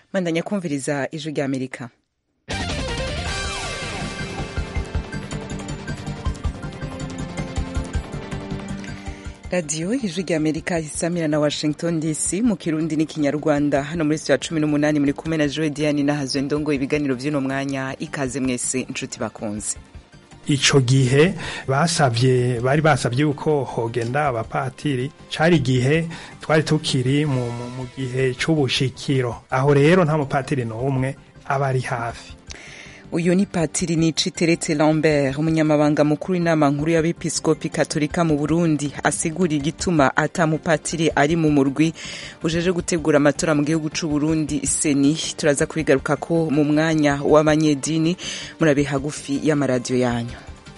bandanya kumviriza ijwi rya amerika radiyo ijwi rya amerika isamira na washington dc mu kirundi n'ikinyarwanda hano muri sitiyo ya cumi n'umunani muri kumwe na joe diane nahazwe ndongo ibiganiro by'uno mwanya ikaze mwese inshuti bakunze ico gihe basavye bari basavye yuko hogenda abapatiri cari igihe twari tukiri mu, mu, mu gihe c'ubushikiro aho rero nta mupatiri n'umwe aba ari hafi uyu ni patiri nici teretse lambert umunyamabanga mukuru w'inama nkuru y'abepiskopi katolika mu burundi asigura igituma ata mupatiri ari mu murwi ujeje gutegura amatora mu gihugu c'u burundi seni turaza kubigaruka ko mu mwanya w'abanyedini murabe hagufi y'amaradiyo yanyu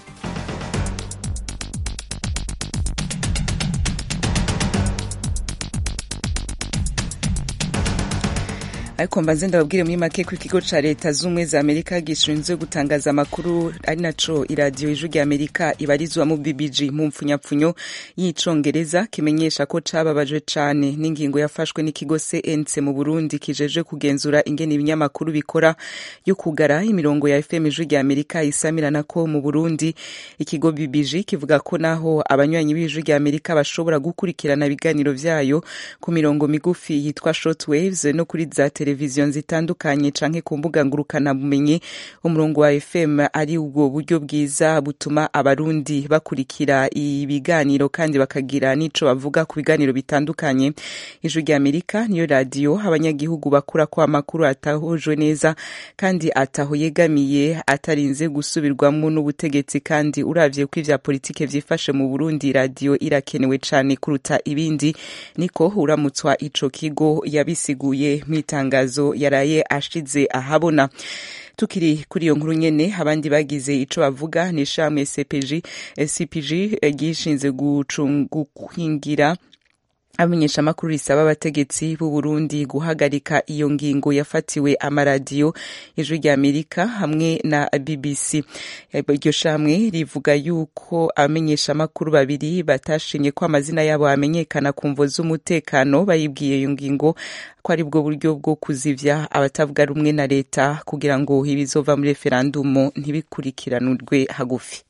ariko mbanze ndababwire muri make ko ikigo ca leta z'ubumwe za amerika gishinzwe gutangaza amakuru ari naco iradiyo ijwi rya amerika ibarizwa mu bbg mu mpfunyapfunyo y'icongereza kimenyesha ko cababajwe cane n'ingingo yafashwe n'ikigo cnc mu burundi kijeje kugenzura ingene ibinyamakuru bikora yo kugara imirongo ya fm ijwi rya amerika isamirana ko mu burundi ikigo bbg kivuga ko naho abanywanyi b'ijwi rya amerika bashobora gukurikirana ibiganiro vyayo ku mirongo migufi yitwa short waves no kuri za televiziyo zitandukanye canke ku mbuga ngurukana bumenyi umurongo wa fm ari ubwo buryo bwiza butuma abarundi bakurikira ibiganiro kandi bakagira n'ico bavuga ku biganiro bitandukanye ijwi rya amerika niyo radiyo abanyagihugu bakura ko amakuru atahujwe neza kandi ataho yegamiye atarinze gusubirwamo n'ubutegetsi kandi uravye ko ivya politike vyifashe mu burundi radiyo irakenewe cane kuruta ibindi niko uramutswa ico kigo yabisiguye mw'itangazo itangazo yaraye ashize ahabona tukiri kuri iyo nkuru nyene abandi bagize ico bavuga ni shamwe cpg cpg gishinze gukingira amenyesha amakuru risaba abategetsi b'u Burundi guhagarika iyo ngingo yafatiwe amaradiyo ijwi rya Amerika hamwe na BBC iryo shamwe rivuga yuko abamenyesha amakuru babiri batashinye ko amazina yabo amenyekana ku mvo z'umutekano bayibwiye iyo ngingo ko ari bwo buryo bwo kuzivya abatavuga rumwe na leta kugira ngo ibizova muri referandumu ntibikurikiranurwe hagufi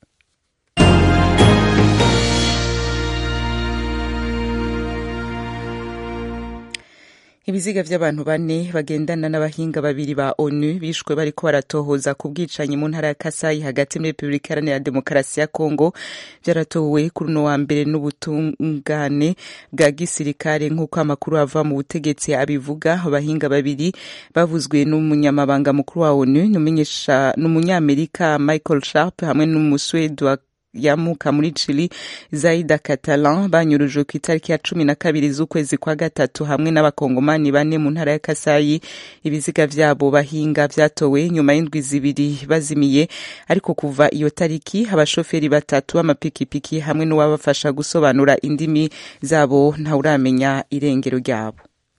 ibiziga vy'abantu bane bagendana n'abahinga babiri ba onu bishwe bariko baratohoza ku bwicanyi mu ntara ya kasayi hagati muri repubulika iharanira demokarasi ya kongo vyaratowe kuri uno wa mbere n'ubutungane bwa gisirikare nk'uko amakuru ava mu butegetsi abivuga abahinga babiri bavuzwe n'umunyamabanga mukuru wa onu n'umunyamerika michael sharp hamwe n'umuswedi wa yamuka muri Chili Zaida Catalan banyurujwe ku itariki ya cumi na kabiri z'ukwezi kwa gatatu hamwe n'abakongomani bane mu ntara ya Kasayi ibiziga vyabo bahinga vyatowe nyuma y'indwi zibiri bazimiye ariko kuva iyo tariki abashoferi batatu b'amapikipiki hamwe n'uwabafasha gusobanura indimi zabo ntawuramenya irengero ryabo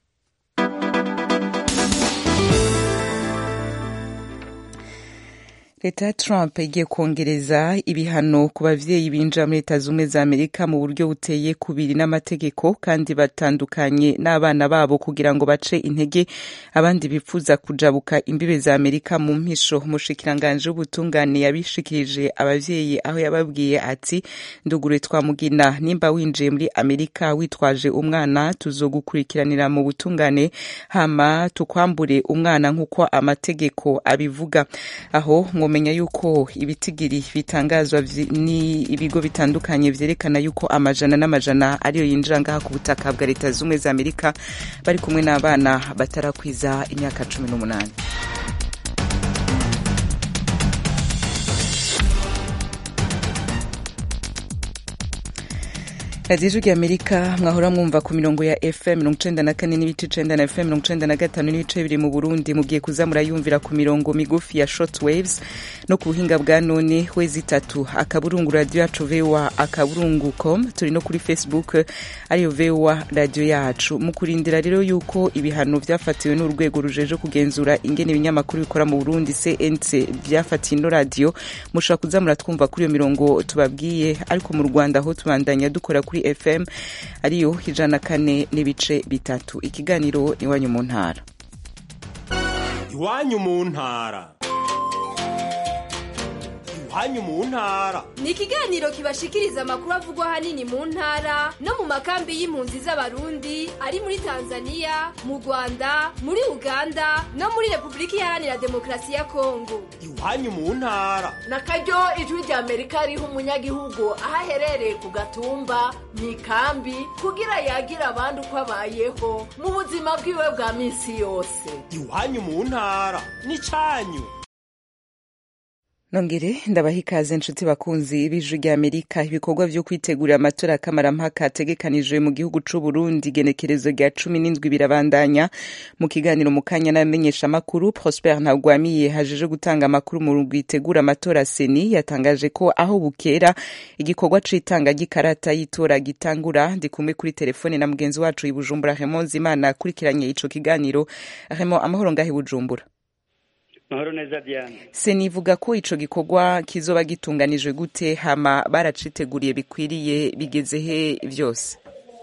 leta ya trump igiye kongereza ibihano ku bavyeyi binjira muri leta zumwe za amerika mu buryo buteye kubiri n'amategeko kandi batandukanye n'abana babo kugira ngo bace intege abandi bifuza kujabuka imbibe za amerika mu mpisho umushikiranganje w'ubutungane yabishikirije abavyeyi aho yababwiye ati ndugure twamugina nimba winjiye muri amerika witwaje umwana tuzogukurikiranira mu butungane hama tukwambure umwana nk'uko amategeko abivuga aho mwomenya yuko ibitigiri bitangazwa ni ibigo bitandukanye vyerekana yuko amajana n'amajana ariyo yinjira ngaha ku butaka bwa leta z'ubumwe za amerika bari kumwe n'abana batarakwiza imyaka cumi n'umunani radiyo ijwi rya amerika mwahora mwumva ku mirongo ya fm mirongo icenda na kane n'ibice icenda na fm mirongo icenda na gatanu n'ibice bibiri mu burundi mugiye kuza murayumvira ku mirongo migufi ya short waves no ku buhinga bwa none wezi itatu akaburungu radiyo yacu voa akaburungu com turi no kuri facebook ariyo voa radiyo yacu mu kurindira rero yuko ibihano vyafatiwe n'urwego rujeje kugenzura ingene ibinyamakuru bikora mu burundi cnc vyafatiye ino radiyo mushobora kuza muratwumva kuri iyo mirongo tubabwiye ariko mu rwanda aho tubandanya dukora kuri fm ariyo ijana kane n'ibice bitatu ikiganiro iwanyu mu ntara iwanyu mu ntara iwanyu mu ntara ni ikiganiro kibashikiriza amakuru avugwa ahanini mu ntara no mu makambi y'impunzi z'abarundi ari muri tanzania mu rwanda muri uganda no muri repubulika iharanira demokarasi ya kongo iwanyu mu ntara na karyo ijwi rya amerika riha umunyagihugu aho aherereye ku gatumba mu ikambi kugira yagira abandi uko abayeho mu buzima bwiwe bwa minsi yose iwanyu mu ntara n'icyanyu nongere ndabaha ikaze inshuti bakunzi b'ijwi rya amerika ibikorwa vyo kwitegurira amatora kamarampaka ategekanijwe mu gihugu c'u burundi igenekerezo rya cumi n'indwi birabandanya mu kiganiro mu kanya n'abamenyeshamakuru prosper ntagwamiye hajeje gutanga amakuru mu rwitegura amatora seni yatangaje ko aho bukera igikorwa c'itanga ry'ikarata y'itora gitangura ndi kumwe kuri telefone na mugenzi wacu i bujumbura Raymond Zimana akurikiranye ico kiganiro Raymond amahoro ngahe bujumbura mahoro neza diane senivuga ko ico gikorwa kizoba gitunganijwe gute hama baraciteguriye bikwiriye bigeze he vyose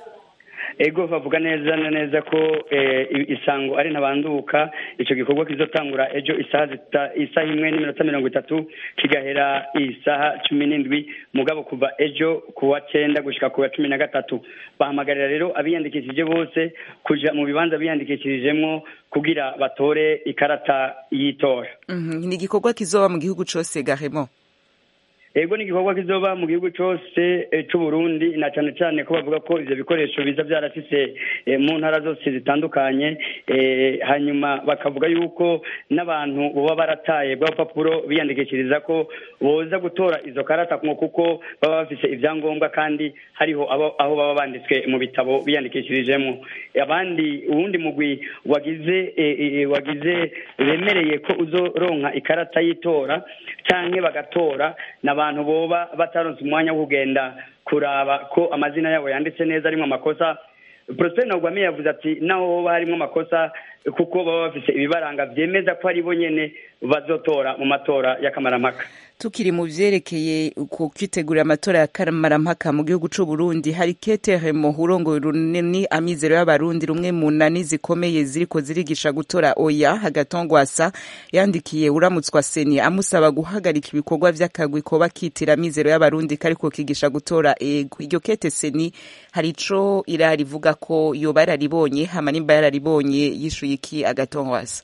ego bavuga neza na neza ko isango ari ntabanduka icyo gikorwa kizotangura ejo isaha isaha imwe n'iminota mirongo itatu kigahera isaha cumi n'indwi mugabo kuva ejo ku wa cyenda gushyika ku wa cumi na gatatu bahamagarira rero abiyandikishije bose kujya mu bibanza biyandikishirijemo kugira batore ikarata y'itora ni igikorwa kizoba mu gihugu cyose gahemo ego ni igikorwa kizoba mu gihugu cyose cy'u Burundi na cyane cyane ko bavuga ko ivyo bikoresho biza byarafise mu ntara zose zitandukanye hanyuma bakavuga yuko n'abantu baba barataye bwa papuro biyandikishiriza ko boza gutora izo karata kuko baba bafise ivyangombwa kandi hariho aho baba banditswe mu bitabo biyandikishirijemo abandi uwundi mugwi wagize wagize bemereye ko uzoronka ikarata y'itora canke bagatora n'abantu boba bataronse umwanya wo kugenda kuraba ko amazina yabo yanditse neza arimo amakosa Prosper Ntagwamiye yavuze ati naho hoba harimo amakosa kuko baba bafise ibibaranga vyemeza ko ari bo nyene bazotora mu matora y'akamarampaka tukiri mu vyerekeye ku kwitegurira amatora ya kamarampaka mu gihugu c'u Burundi hari Ketere Muhurongo runini amizero y'abarundi rumwe mu nani zikomeye ziriko zirigisha gutora oya hagatongwasa yandikiye uramutswa seni amusaba guhagarika ibikorwa vy'akagwi ko bakitira amizero y'abarundi kariko kigisha gutora ego iryo kete seni hari ico irarivuga ko yoba yararibonye hama nimba yararibonye yishuye iki agatongwasa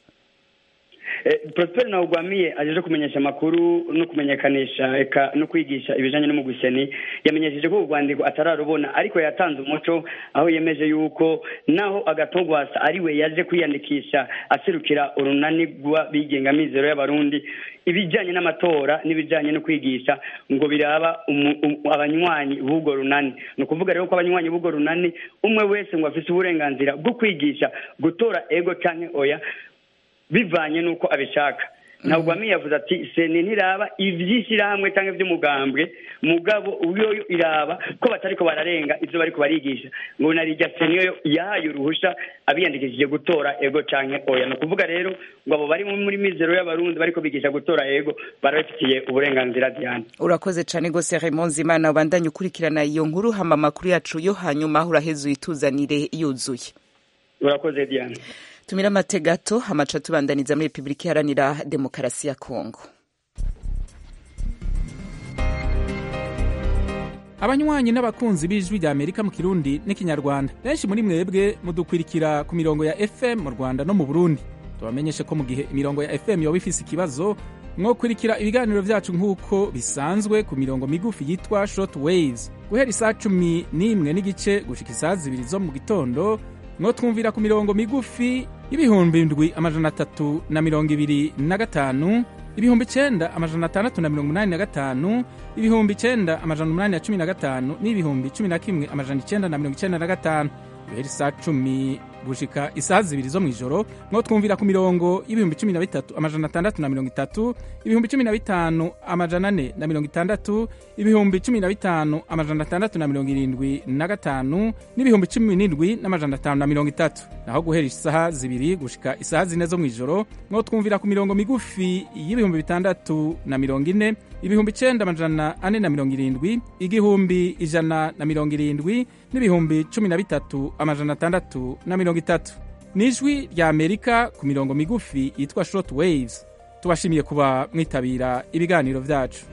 Prosper Ntawugwamiye ajeje kumenyesha amakuru no kumenyekanisha eka no kwigisha ibijanye n'umugwiseni yamenyesheje ko urwandiko atararubona ariko yatanze umuco aho yemeje yuko naho agatogwasa ariwe yaje kwiyandikisha aserukira urunani rw'abigenga mizero y'abarundi ibijanye n'amatora n'ibijanye no kwigisha ngo biraba abanywanyi b'ubwo runani ni ukuvuga rero ko abanywanyi b'ubwo runani umwe wese ngo afise uburenganzira bwo kwigisha gutora ego canke oya bivanye n'uko abishaka ntabwo wamiye yavuze ati seni ntiraba iby'ishyirahamwe cyangwa iby'umugambwe mugabo uyo iraba ko batari ko bararenga ibyo bari barigisha ngo narijya seni yo yahaye uruhushya abiyandikishije gutora ego cyangwa oya ni ukuvuga rero ngo abo bari muri mizero y'abarundi bari bigisha gutora ego barabifitiye uburenganzira diane urakoze cyane rwose Raymond Zimana ubandanye ukurikirana iyo nkuru hama amakuru yacu yo hanyuma uraheze uyituzanire yuzuye urakoze diane tumira amate gato amaca tubandaniza muri repubulika iharanira demokarasi ya kongo abanywanyi n'abakunzi b'ijwi rya amerika mu kirundi n'ikinyarwanda benshi muri mwebwe mudukwirikira ku mirongo ya fm mu rwanda no mu burundi tubamenyeshe ko mu gihe imirongo ya fm yoba ifise ikibazo mwokurikira ibiganiro vyacu nk'uko bisanzwe ku mirongo migufi yitwa short waves guhera isaa cumi n'imwe n'igice gushika isaa zibiri zo mu gitondo mwotwumvira ku mirongo migufi y'ibihumbi indwi amajana atatu na mirongo ibiri na gatanu ibihumbi icenda amajana atandatu na mirongo umunani na gatanu ibihumbi icenda amajana umunani na cumi na gatanu n'ibihumbi cumi na kimwe amajana icenda na mirongo icenda na gatanu guhera isaa cumi gushika isaha zibiri zo mw'ijoro mwo twumvira ku mirongo y'ibihumbi cumi na bitatu amajana atandatu na mirongo itatu ibihumbi cumi na bitanu amajana ane na mirongo itandatu ibihumbi cumi na bitanu amajana atandatu na mirongo irindwi na gatanu n'ibihumbi cumi n'indwi n'amajana atanu na mirongo itatu naho guhera isaha zibiri gushika isaha zine zo mw'ijoro mwo twumvira ku mirongo migufi y'ibihumbi bitandatu na mirongo ine ibihumbi icenda amajana ane na mirongo irindwi igihumbi ijana na mirongo irindwi n'ibihumbi cumi na bitatu amajana atandatu na mirongo itatu ni ijwi rya amerika ku mirongo migufi yitwa short waves tubashimiye kuba mwitabira ibiganiro byacu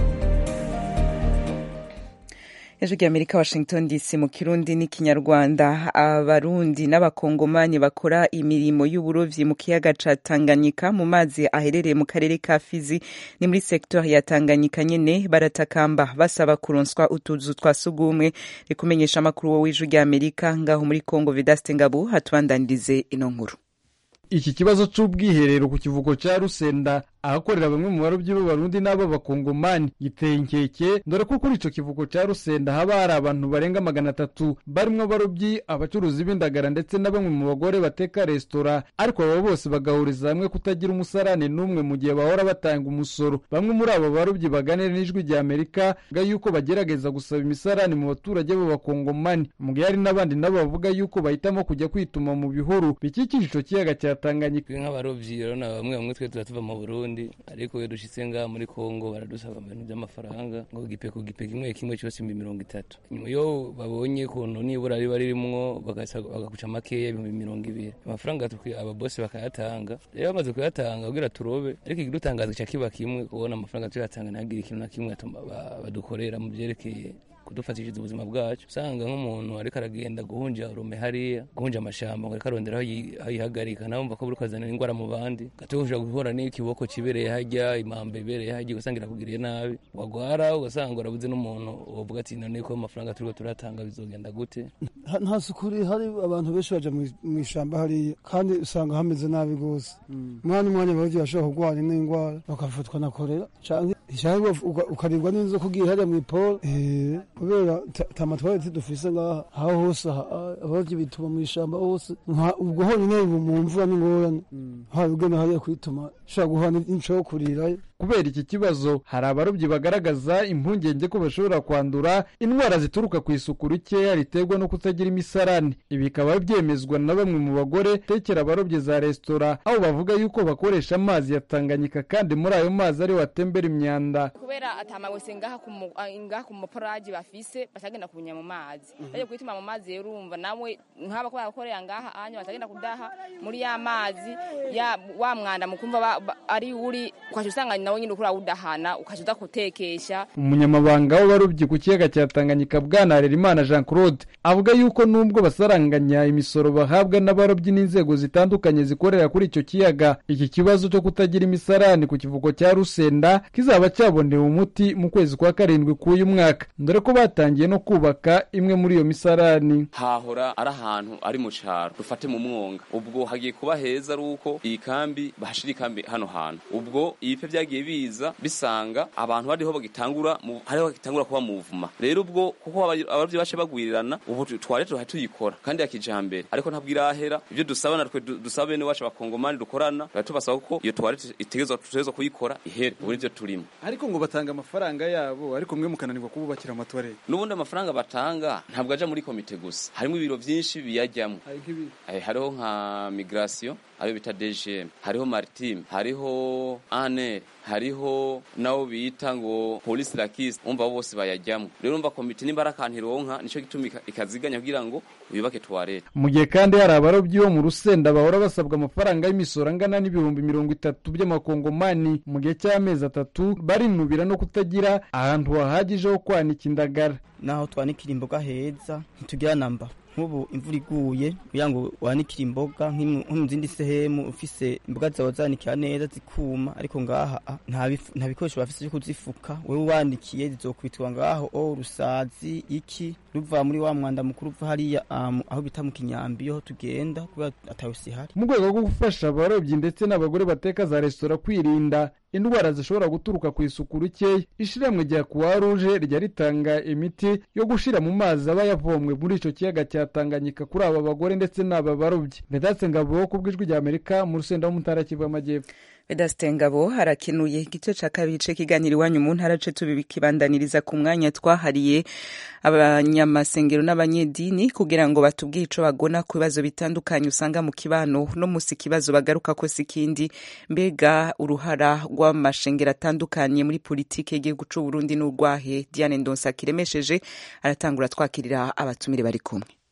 ejo ry'amerika washington dc mu kirundi n'ikinyarwanda abarundi n'abakongomani bakora imirimo y'uburovyi mu kiyaga ca tanganyika mu mazi aherereye mu karere ka fizi ni muri sektori ya tanganyika nyene baratakamba basaba kuronswa utuzu twa sugumwe rikumenyesha amakuru wowe ijwi ry'amerika ngaho muri congo vedaste ngabo hatubandanirize ino nkuru iki kibazo c'ubwiherero ku kivuko ca rusenda ahakorera bamwe mu barobyi b'abarundi n'ab'abakongomani giteye inkeke dore ko kuri ico kivuko ca rusenda haba hari abantu barenga magana atatu barimwo abarobyi abacuruzi b'indagara ndetse na bamwe mu bagore bateka resitora ariko aba bose bagahuriza hamwe kutagira umusarane n'umwe mu gihe bahora batanga umusoro bamwe muri abo barobyi baganira n'ijwi rya amerika ga yuko bagerageza gusaba imisarane mu baturage b'abakongomani mu gihe hari n'abandi nabo bavuga yuko bahitamo kujya kwituma mu bihuru bikikije ico kiyaga cya tanganyika nk'abarobyi rero na bamwe bamwe twe tuba tuva mu burundi ariko iyo dushitse ngaha muri kongo baradusaba ibintu by'amafaranga ngo gipe ku gipe kimwe kimwe cyose ibihumbi mirongo itatu nyuma iyo babonye ukuntu nibura riba ririmwo bagakuca makeya ibihumbi mirongo ibiri amafaranga ababosi bakayatanga rero bamaze kuyatanga kugira turobe ariko ikidutangaza ca kiba kimwe kubona amafaranga tuyatanga ntihagire ikintu na kimwe badukorera mu vyerekeye kudufatishiriza ubuzima bwacu usanga nk'umuntu ariko aragenda guhunja urume hariya guhunja amashamba ngo ariko arondera aho yihagarika nawe wumva ko buri kuzanira indwara mu bandi gatuhuje guhura n'ikiboko kibereye hajya impamba ibereye hajya ugasanga irakugiriye nabi wagwara ugasanga urabuze n'umuntu wovuga ati none ko amafaranga turiko turatanga bizogenda gute nta suku hari abantu benshi baja mu ishamba hariya kandi usanga hameze nabi rwose umwanya umwanya abarovyi bashobora kurwara n'indwara bakafatwa na korera canke ukaribwa n'inzoka ugiye hariya mw'iporo kubera ta matwarete dufise ngaha aho hose abarovyi bituma mu ishamba hose ubwo honyine mu mvura n'ingorane haba ugenda hariya kwituma ushobora guhura n'inco yo kurirayo kubera iki kibazo hari abarobyi bagaragaza impungenge ko bashobora kwandura indwara zituruka ku isuku rikeya riterwa no kutagira imisarane ibi bikaba byemezwa na bamwe mu bagore tekera abarobyi za resitora aho bavuga yuko bakoresha amazi ya tanganyika kandi muri ayo mazi ariho atembera imyanda kubera atamawese ngaha ku muporaji bafise batagenda kunya mu mazi baje kwituma mu mazi rero urumva nawe nk'aba ko bakorera ngaha anya batagenda kudaha muri ya mazi ya wa mwanda mukumva ari uri kwaje usanga nawe nyine ukura udahana ukaje uza kutekesha umunyamabanga w'abarobyi ku kiyaga cya tanganyika bwana harerimana jean claude avuga yuko nubwo basaranganya imisoro bahabwa n'abarobyi n'inzego zitandukanye zikorera kuri icyo kiyaga iki kibazo cyo kutagira imisarani ku kivuko cya rusenda kizaba cyabonewe umuti mu kwezi kwa karindwi k'uyu mwaka dore ko batangiye no kubaka imwe muri iyo misarani hahora ari ahantu ari mu cyaro dufate mu mwonga ubwo hagiye kuba heza ari uko iyi kambi bahashira ikambi hano hantu ubwo ibipe byagiye biza bisanga abantu bariho bagitangura hariho bagitangura kuba muvuma rero ubwo kuko abarovyi bace bagwirirana ubu twari tuha tuyikora kandi ya kijambere ariko ntabwo irahera ibyo dusaba natwe dusaba bene wacu abakongomani dukorana tubasaba ko iyo twari itegerezwa tutegerezwa kuyikora ihere ubu nivyo turimo ariko ngo batanga amafaranga yabo ariko mwe mukananirwa kububakira amatwarete n'ubundi amafaranga batanga ntabwo aja muri komite gusa harimo ibiro vyinshi biyajyamo hariho nka migration ayo bita DGM hariho maritime hariho ANR hariho nabo bita ngo polisi lakisi umva bose bayajyamo rero umva komite nimba ari akantu ironka nico gituma ikaziganya kugira ngo yubake tuwarete mu gihe kandi hari abarobyi bo mu rusenda bahora basabwa amafaranga y'imisoro angana n'ibihumbi mirongo itatu by'amakongomani mu gihe cy'amezi atatu barinubira no kutagira ahantu hahagije ho kwanika indagara naho twanikira imboga heza ntitugira namba nk'ubu imvura iguye kugira ngo wanikire imboga nko mu zindi sehemu ufise imboga zawe zanikira neza zikuma ariko ngaha nta bikoresho bafise byo kuzifuka wewe wanikiye zizokwitwa ngaho o rusazi iki ruva muri wa mwanda mukuru uva hariya aho bita mu kinyambi ho tugenda kubera atawusi hari mu rwego rwo gufasha abarobyi ndetse n'abagore bateka za resitora kwirinda indwara zishobora guturuka ku isuku rikeya ishiramwe rya kuwa ruje rijya ritanga imiti yo gushira mu mazi aba yavomwe muri ico kiyaga cya tanganyika kuri aba bagore ndetse n'aba barobyi vedatse ngabo ku bw'ijwi rya amerika mu rusenda w'umutara kivu y'amajyepfo vedaste ngabo harakenuye igice ca kabiri c'ikiganiro iwanyu mu ntara ce tubikibandaniriza ku mwanya twahariye abanyamasengero n'abanyedini kugira ngo batubwire ico bagona ku bibazo bitandukanye usanga mu kibano no musi ikibazo bagaruka ko sikindi mbega uruhara rw'amashengero atandukanye muri politike y'igihugu c'u Burundi n'urwahe Diane Ndonsa kiremesheje aratangura twakirira abatumire bari kumwe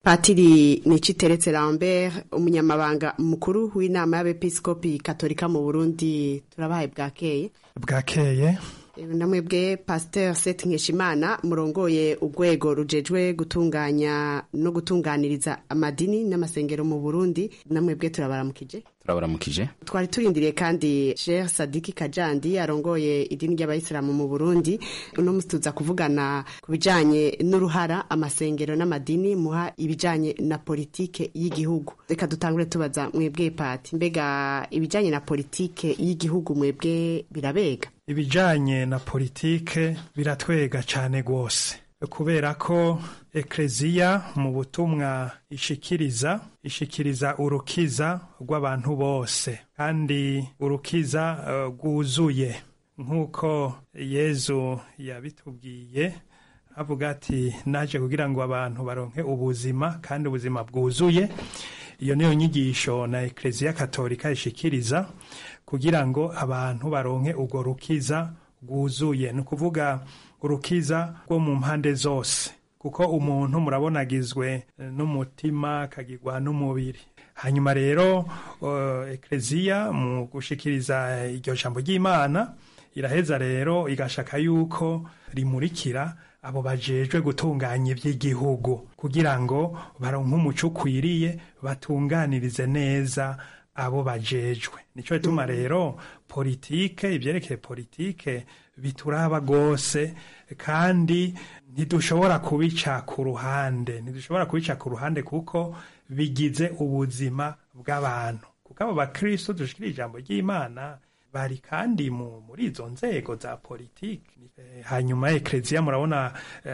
patiri niciteretse lambert umunyamabanga mukuru w'inama y'abepiskopi katolika mu burundi turabahaye bwakeye bwakeye namwebwe pasteur seth nkeshimana murongoye urwego rujejwe gutunganya no gutunganiriza amadini n'amasengero mu burundi namwebwe turabaramukije turabaramukije twari turindiriye kandi Sheikh Sadiki Kajandi arongoye idini ry'abayisilamu mu Burundi uno musi tuza kuvugana ku bijanye n'uruhara amasengero n'amadini muha ibijanye na politike y'igihugu reka dutangure tubaza mwebwe pati mbega ibijanye na politike y'igihugu mwebwe birabega ibijanye na politike biratwega cane gose kubera ko ekleziya mu butumwa ishikiriza ishikiriza urukiza rw'abantu bose kandi urukiza rwuzuye uh, nk'uko yezu yabitubwiye avuga ati naje kugira ngo abantu baronke ubuzima kandi ubuzima bwuzuye iyo niyo nyigisho na ekleziya katolika ishikiriza kugira ngo abantu baronke urwo rukiza rwuzuye ni ukuvuga urukiza rwo mu mpande zose kuko umuntu murabona agizwe n'umutima akagirwa n'umubiri hanyuma rero uh, ekleziya mu gushikiriza iryo jambo ry'imana iraheza rero igashaka yuko rimurikira abo bajejwe gutunganya iby'igihugu kugira ngo baronke umuco ukwiriye batunganirize neza abo bajejwe nico bituma rero politike ibyerekeye politike bituraba gose kandi ntidushobora kubica ku ruhande ntidushobora kubica ku ruhande kuko bigize ubuzima bw'abantu kuko abo bakristo dushikira ijambo ry'imana bari kandi mu muri izo nzego za politiki hanyuma ekleziya murabona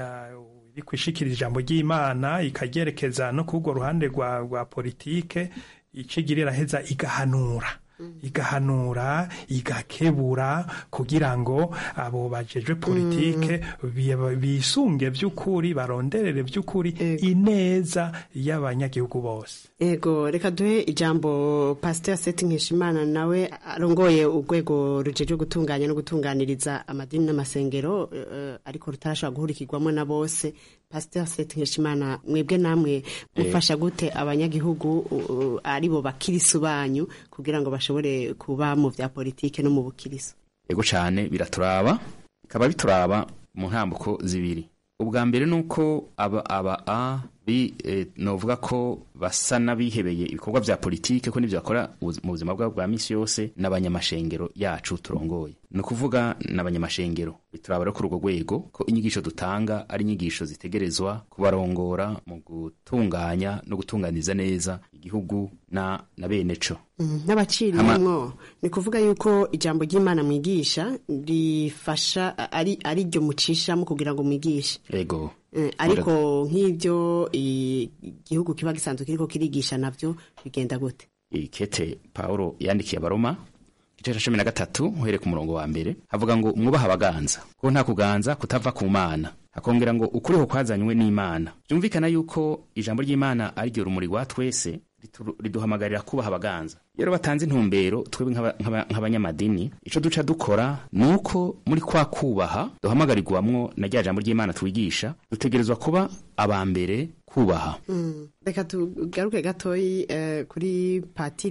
iri kwishikira ijambo ry'imana ikaryerekeza no kurwo ruhande rwa rwa politike icigira iraheza igahanura igahanura igakebura kugira ngo abo bajejwe politike bisunge by'ukuri baronderere by'ukuri ineza y'abanyagihugu bose ego reka duhe ijambo pasiteri seti nkeshimana nawe arongoye urwego rujejwe gutunganya no gutunganiriza amadini n'amasengero ariko rutarashobora guhurikirwamo na bose pasiteri seti nkeshimana mwebwe namwe mufasha gute abanyagihugu aribo bakirisu banyu kugira ngo bashobore kuba mu bya politike no mu bukiriso ego cyane biraturaba bikaba bituraba mu ntambuko zibiri ubwa mbere ni uko aba aba a bi e, novuga ko basa n'abihebeye ibikorwa bya politike ko n'ibyo bakora mu buzima bwabo bwa misi yose n'abanyamashengero yacu turongoye ni ukuvuga n'abanyamashengero bituraba rero kuri urwo rwego ko inyigisho dutanga ari inyigisho zitegerezwa kubarongora mu gutunganya no gutunganiza neza igihugu na na bene co n'abaciriyemwo ni kuvuga yuko ijambo ry'imana mwigisha rifasha ari ari ryo mucishamo kugira ngo mwigishe ego ariko nk'ibyo igihugu kiba gisanzwe kiriko kirigisha navyo bigenda gute ikete paulo yandikiye abaroma igice cya cumi na gatatu uhereye ku murongo wa mbere havuga ngo mwubahe abaganza ko nta kuganza kutava ku mana hakongera ngo ukuriho kwazanywe n'imana byumvikana yuko ijambo ry'imana ari ryo rumuri rwa twese riduhamagarira kubaha abaganza rero batanze intumbero twebwe nk'abanyamadini icyo duca dukora ni uko muri kwa kubaha duhamagarirwamwo na rya jambo ry'imana twigisha dutegerezwa kuba aba mbere kubaha reka tugaruke gatoyi kuri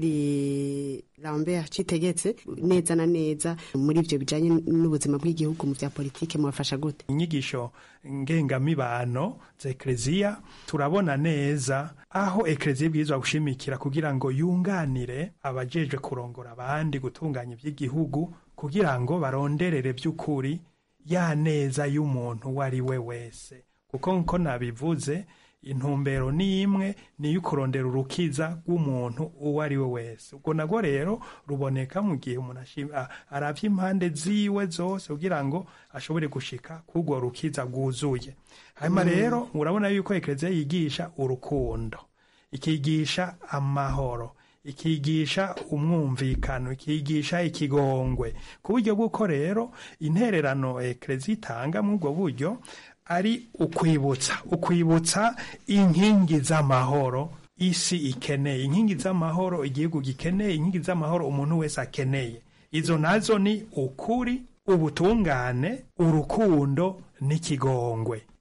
patiri lambert citegetse neza na neza muri ibyo bijyanye n'ubuzima bw'igihugu mu bya politiki mubafasha gute inyigisho ngengamibano za ekereziya turabona neza aho ekereziya ibwirizwa gushimikira kugira ngo yunganire abajejwe kurongora abandi gutunganya iby'igihugu kugira ngo baronderere by'ukuri ya neza y'umuntu uwo ari we wese kuko nko nabivuze intumbero ni imwe ni iyo kurondera urukiza rw'umuntu uwo ari we wese ubwo nabwo rero ruboneka mu gihe umuntu arabye impande ziwe zose kugira ngo ashobore gushika k'urwo rukiza rwuzuye hanyuma rero urabona yuko ekereziya yigisha urukundo ikigisha amahoro ikigisha umwumvikano ikigisha ikigongwe ku buryo bw'uko rero intererano ekereziya itanga muri ubwo buryo ari ukwibutsa ukwibutsa inkingi z'amahoro isi ikeneye inkingi z'amahoro igihugu gikeneye inkingi z'amahoro umuntu wese akeneye izo nazo ni ukuri ubutungane urukundo n'ikigongwe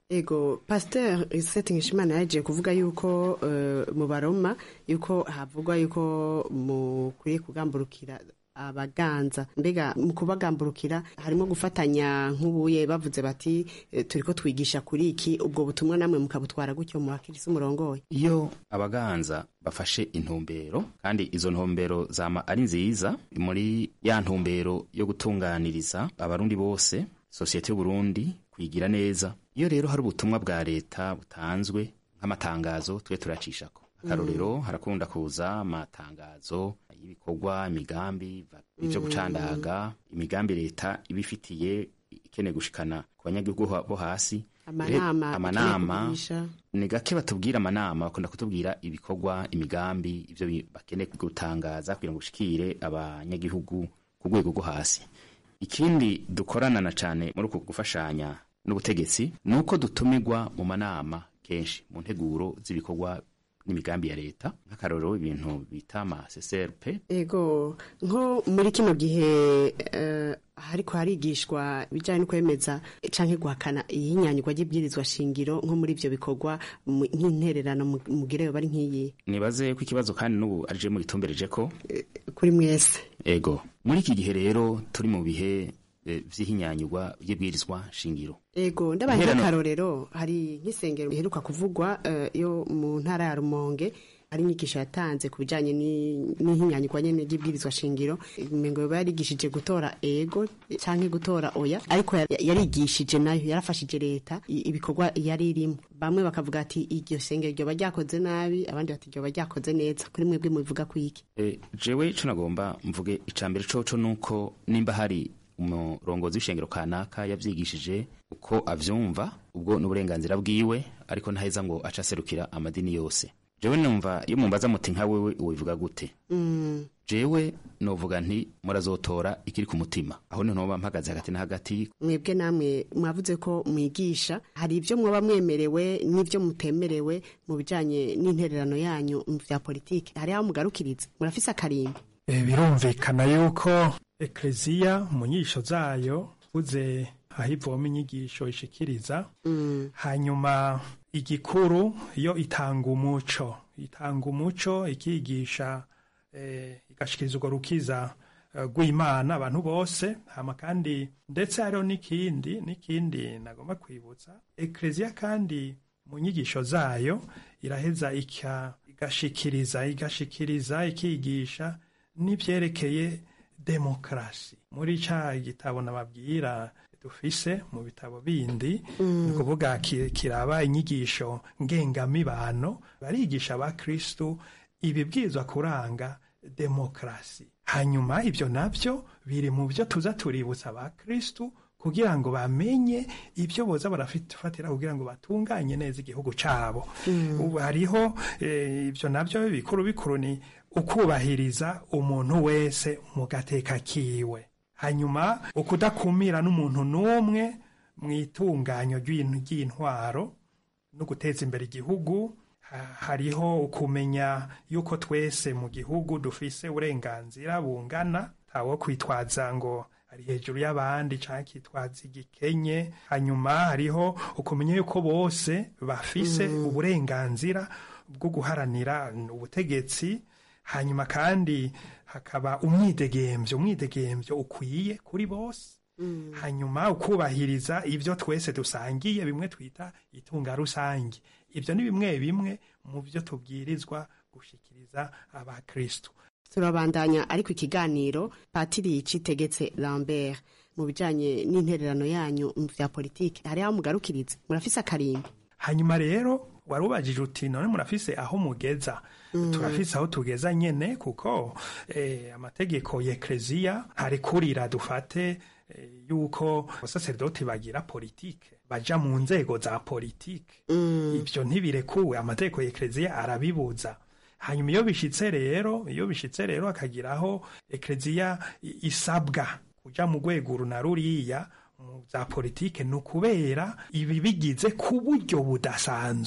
ego pasteur Seth Nkishimana yaje kuvuga yuko uh, mu baroma yuko havugwa yuko mukwiye kugamburukira abaganza mbega mu kubagamburukira harimo gufatanya nk'ubuye bavuze bati e, turiko twigisha kuri iki ubwo butumwa namwe mukabutwara gutyo mu bakirisi umurongoye iyo abaganza bafashe intumbero kandi izo ntumbero zama ari nziza muri ya ntumbero yo gutunganiriza abarundi bose sosiyete y'uburundi kwigira neza iyo rero hari ubutumwa bwa leta butanzwe nk'amatangazo twe turacishako akarorero mm. harakunda kuza amatangazo y'ibikorwa imigambi ivyo gucandaga imigambi leta ibifitiye ikeneye gushikana ku banyagihugu bo hasi amanama amanama ni gake batubwira amanama bakunda kutubwira ibikorwa imigambi ivyo bakeneye gutangaza kugira ngo ushikire abanyagihugu ku rwego rwo hasi ikindi dukorana na cane muri uku gufashanya n'ubutegetsi ni uko dutumirwa mu manama kenshi mu nteguro z'ibikorwa n'imigambi ya leta nk'akarorero ibintu bita ama CCRP ego nko muri kino gihe uh, hariko harigishwa ibijanye no kwemeza canke guhakana iyinyanyirwa ry'ibwirizwa shingiro nko muri ivyo bikorwa nk'intererano mugireyo bari nk'iyi nibaze ko ikibazo kandi n'ubu arije mu gitumbereje ko kuri mwese ego muri iki gihe rero turi mu bihe vy'ihinyanyirwa ry'ibwirizwa shingiro ego ndabaye nk'akarorero hari nk'isengero riheruka kuvugwa yo mu ntara ya rumonge hari inyigisho yatanze ku bijanye n'ihinyanyirwa nyene ry'ibwirizwa shingiro mengo yoba yarigishije gutora ego canke gutora oya ariko yarigishije nayo yarafashije leta ibikorwa yari irimo bamwe bakavuga ati iryo sengero ryoba ryakoze nabi abandi bati ryoba ryakoze neza kuri mwebwe mubivuga kwiki e, jewe ico nagomba mvuge icambere coco nuko nimba hari umurongozi w'ishengero kanaka yavyigishije uko avyumva ubwo n'uburenganzira bwiwe ariko ntaheza ngo aca aserukira amadini yose jewe numva iyo mumbaza muti nka wewe ubivuga gute mm. jewe novuga nti murazotora ikiri ku mutima aho ni ntoba mpagaze hagati na hagati mwebwe namwe mwavuze ko mwigisha hari ibyo mwoba mwemerewe n'ibyo mutemerewe mu bijanye n'intererano yanyu mu vya politiki hari aho mugarukiriza murafise akarimbi e, birumvikana yuko ekleziya mu nyisho zayo uze aho ivoma inyigisho ishikiriza mm. hanyuma igikuru yo itanga umuco itanga umuco ikigisha eh, igashikiriza urwo rukiza rw'imana abantu bose hama kandi ndetse hariho n'ikindi n'ikindi nagomba kwibutsa ekleziya kandi mu nyigisho zayo iraheza igashikiriza igashikiriza ikigisha n'ivyerekeye demokarasi muri ca gitabo nababwira dufise mu bitabo bindi Mm. ni ukuvuga ki- kiraba inyigisho ngengamibano barigisha abakristu ibibwirizwa kuranga demokarasi hanyuma ibyo navyo biri mu byo tuza tuributsa abakristu kugira ngo bamenye ibyo boza barafatira kugira ngo batunganye neza igihugu cabo Mm. ubu hariho eh, ibyo navyo bikuru bikuru ni ukubahiriza umuntu wese mu gateka kiwe hanyuma ukudakumira n'umuntu n'umwe mu itunganyo ry'in- ry'intwaro no guteza imbere igihugu ha- hariho ukumenya yuko twese mu gihugu dufise uburenganzira bungana ntawo kwitwaza ngo ari hejuru y'abandi canke kitwaza igikenye hanyuma hariho ukumenya yuko bose bafise Mm. uburenganzira bwo guharanira ubutegetsi hanyuma kandi hakaba umwidegemvyo umwidegemvyo ukwiye kuri bose Mm. hanyuma ukubahiriza ibyo twese dusangiye bimwe twita itunga rusange ibyo ni bimwe bimwe mu byo tubwirizwa gushikiriza abakristu turabandanya ariko ikiganiro patiri citegetse lambert mu bijanye n'intererano yanyu mu vya politiki hari aho mugarukiriza murafise akarimbi hanyuma rero wari ubajije uti none murafise aho mugeza Mm. turafise aho tugeza nyene kuko eh, amategeko ya ekleziya arekurira dufate eh, yuko abasaserdoti bagira politike baja mu nzego za politike Mm. ibyo ntibirekuwe amategeko ya ekleziya arabibuza hanyuma iyo bishitse rero iyo bishitse rero akagiraho ekleziya i- isabwa kuja mu rwego uru na ruriya mu za politike ni ukubera ibi bigize ku buryo budasanzwe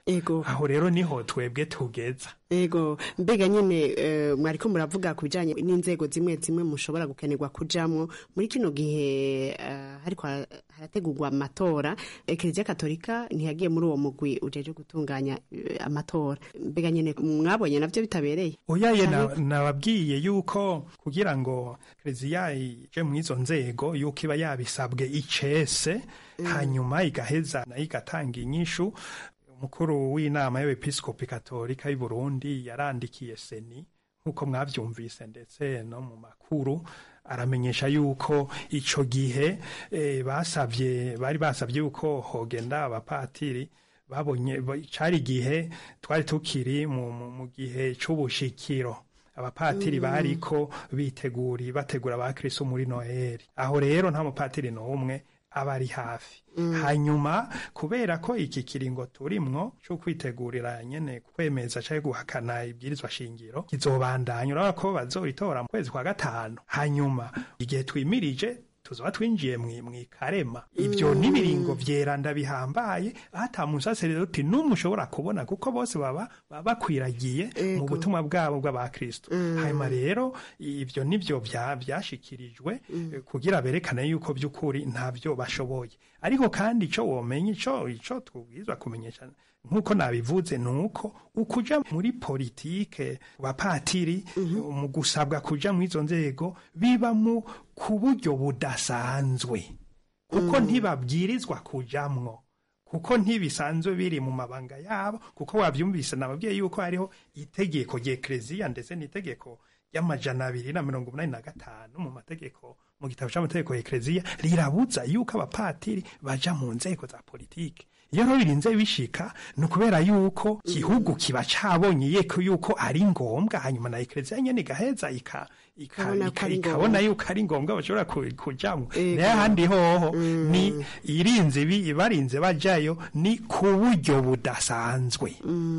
ego aho rero niho twebwe tugeza ego mbega nyine eh, mwariko muravuga ku bijanye n'inzego zimwe zimwe mushobora gukenerwa kujamwo muri kino gihe eh, hariko hara- harategurwa amatora ekereziya katolika ntiyagiye muri uwo mugwi ujeje gutunganya eh, amatora mbega nyine mwabonye navyo bitabereye oyaye na- Canke- nababwiye yuko kugira ngo kereziya ije mu izo nzego yuko iba yabisabwe icese hanyuma igaheza nayo igatanga inyishu umukuru w'inama y'abepiskopi katolika y'u Burundi yarandikiye seni nk'uko mwavyumvise ndetse no mu makuru aramenyesha yuko ico gihe eh, basavye bari basavye yuko hogenda abapatiri babonye ba- cari igihe twari tukiri mu, mu, mu gihe c'ubushikiro abapatiri Mm. bariko biteguri bategura abakristo muri noheli aho rero nta mupatiri n'umwe aba ari hafi Mm. hanyuma kubera ko iki kiringo turimwo cyo kwitegurira nyene kwemeza cyangwa guhakana ibwirizwa shingiro kizobandanya urabona ko bazoritora mu kwezi kwa gatanu hanyuma igihe twimirije tuzoba twinjiye mwi- mwikarema ibyo Mm. n'ibiringo vyeranda bihambaye ata musaseredoti n'umwe ushobora kubona kuko bose baba baba bakwiragiye mu Ego. butumwa bwabo bw'abakristo Mm. hanyuma rero ibyo nibyo bya- byashikirijwe eh, kugira berekane yuko by'ukuri ntabyo bashoboye ariko kandi icyo womenya icyo icyo tubwirizwa kumenyesha nk'uko nabivuze ni uko ukuja muri politike bapatiri mu gusabwa kuja mu izo nzego biba mu ku buryo budasanzwe kuko ntibabwirizwa kujamwo kuko ntibisanzwe biri mu mabanga yabo kuko wabyumvise nababwiye yuko hariho itegeko rya ekereziya ndetse n'itegeko ry'amajana abiri na mirongo umunani na gatanu mu mategeko mu gitabo cy'amategeko ya ekereziya rirabuza yuko abapatiri baja mu nzego za politiki iyo rero birinze bishika ni ukubera yuko igihugu kiba cabonye yeko yuko ari ngombwa hanyuma na ekereziya nyene igaheza ika ika- Ikabona ko ika- ari ikabona ngombwa. yuko ari ngombwa bashobora ku- kujamwo Ego. nayo ahandi hoho ni irinze bi- barinze bajayo ni ku buryo budasanzwe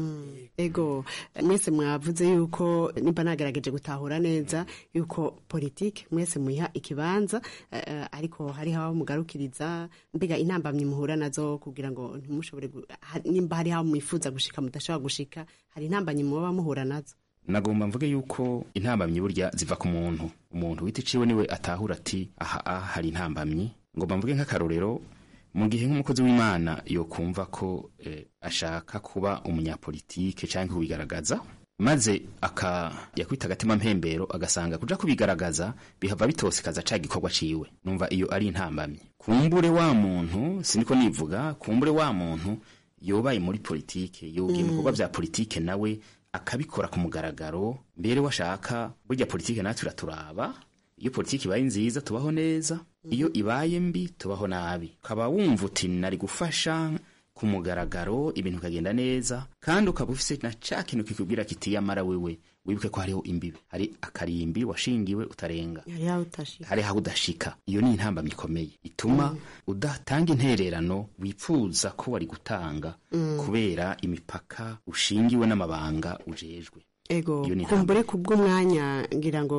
ego mwese mwavuze yuko nimba nagerageje gutahura neza yuko politiki mwese muyiha ikibanza eh, eh, ariko hariho aho mugarukiriza mbega intambamyi muhura nazo kugira ngo ntimushobore gu- ha- nimba hariho aho mwifuza gushika mudashobora gushika hari intambamyi muba muhura nazo nagomba mvuge yuko intambamyi burya ziva ku muntu umuntu wita iciwe niwe atahura ati aha aha hari intambamyi ngomba mvuge nk'akarorero mu gihe nk'umukozi w'imana yokumva ko eh, ashaka kuba umunyapolitike cyangwa kubigaragaza maze aka yakwita agatima mpembero agasanga kuja kubigaragaza bihava bitosekaza ca gikorwa ciwe numva iyo ari intambamyi kumbure wa muntu siniko nivuga kumbure wa muntu yobaye muri politike yogiye mu Mm. bikorwa vya politike nawe akabikora ku mugaragaro mbere washaka burya politike natwe iraturaba iyo politiki ibaye nziza tubaho neza iyo ibaye mbi tubaho nabi ukaba wumva uti nari gufasha ku mugaragaro ibintu bikagenda neza kandi ukaba ufise na ca kintu kikubwira kiti yamara wewe wibuke ko hariho imbibi hari akarimbi washingiwe utarenga hariho aho utashika hari aho udashika iyo ni intambamyi ikomeye ituma udatanga intererano wipfuza ko wari gutanga Mm. kubera imipaka ushingiwe n'amabanga ujejwe ego Iyo ni kumbure kubw'umwanya ngira ngo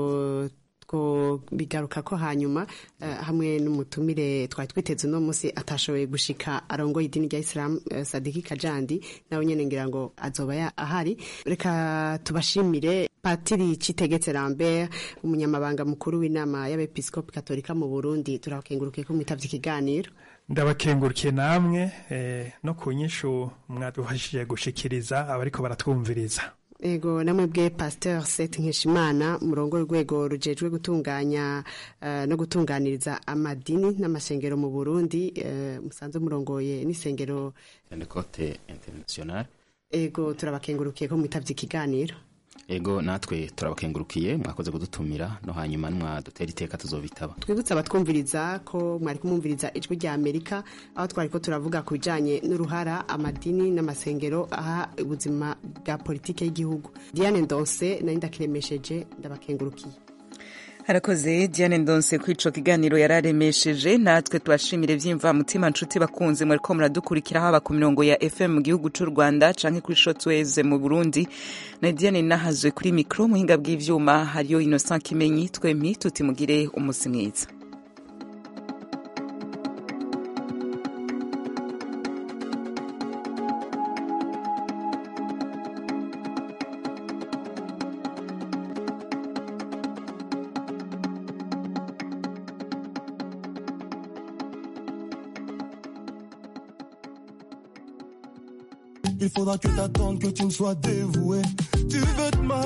two bigaruka ko hanyuma eh, hamwe n'umutumire twari twiteze uno munsi atashoboye gushika arongoye idini rya Islam eh, Sadiki Kajandi nawe nyene ngira ngo azoba ya- ahari reka tubashimire Patiri Citegetse Lambert umunyamabanga mukuru w'inama y'abepiskopi katolika mu Burundi turakengurukiye ko mwitavye ikiganiro ndabakengurukiye namwe eh, no ku nyishu mwadufashije gushikiriza abariko baratwumviriza Ego namwe bwe Pasteur Seth Nkeshimana murongo rwego rujejwe gutunganya eh, no gutunganiriza amadini n'amasengero mu Burundi eh, musanze murongoye n'isengero Pentecote International ego turabakengurukiye ko mwitavye ikiganiro ego natwe turabakengurukiye mwakoze kudutumira no hanyuma mwadutera iteka tuzobitaba twibutse abatwumviriza ko mwari kumwumviriza ijwi rya Amerika aho twari ko turavuga ku bijanye n'uruhara amadini n'amasengero aha ubuzima bwa politike y'igihugu Diane Ndonse nari ndakiremesheje ndabakengurukiye harakoze diane ndonse kuri ico kiganiro yararemesheje natwe tubashimire vyimva mutima nshuti bakunze mwariko muradukurikira haba ku mirongo ya fm mu gihugu c'u rwanda canke kuri shotweze mu burundi na diane nahazwe kuri mikro muhinga bw'ivyuma hariyo innocent kimenyi twempi tutimugire umusi mwiza Il faudra que t'attendes que tu me sois dévoué. Tu veux te